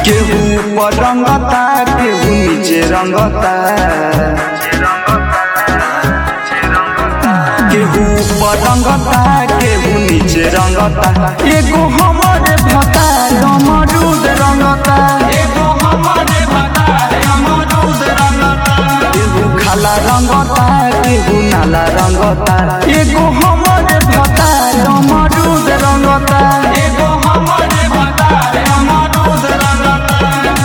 केहू ऊपर रंगता केहू नीचे रंगता केहू ऊपर रंगता केहू नीचे रंगता एगो हमरे भता अमरूद रंगता एगो हमरे भता अमरूद रंगता केहू खाला रंगता केहू नाला रंगता एगो हमरे भता अमरूद रंगता एगो हमरे भता अमरूद रंगता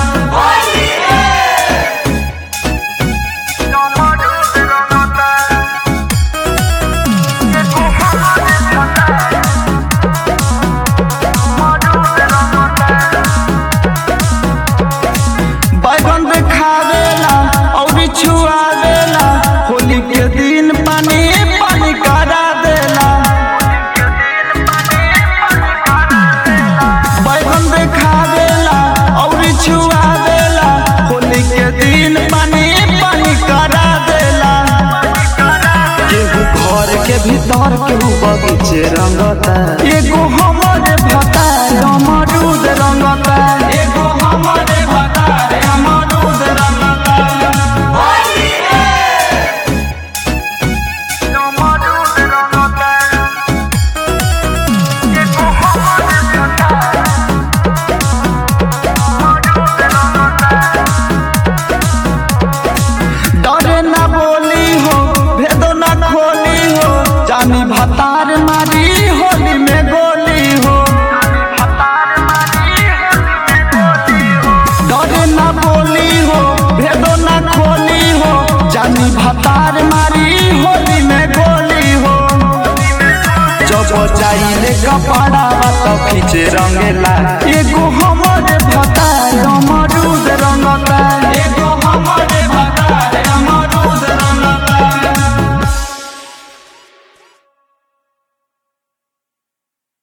बैगन देखावेला और छुआवेला होली के दिन पानी पानी करा देला बैगन देखावेला और छुआवेला होली के दिन पानी पानी करा देला केहू घर के भीतर केहू बगीचे रंगता एगो हमरे भता अमरूद रंगता एगो हमरे भता अमरूद रंगता डरे ना बोली हो भेदो ना खोली हो जानी भतार मारी होली में गोली हो डरे ना बोली हो भेदो ना खोली हो जानी भतार मारी होली में गोली हो जब जाइले कपड़ा तो खींचे रंगेला एगो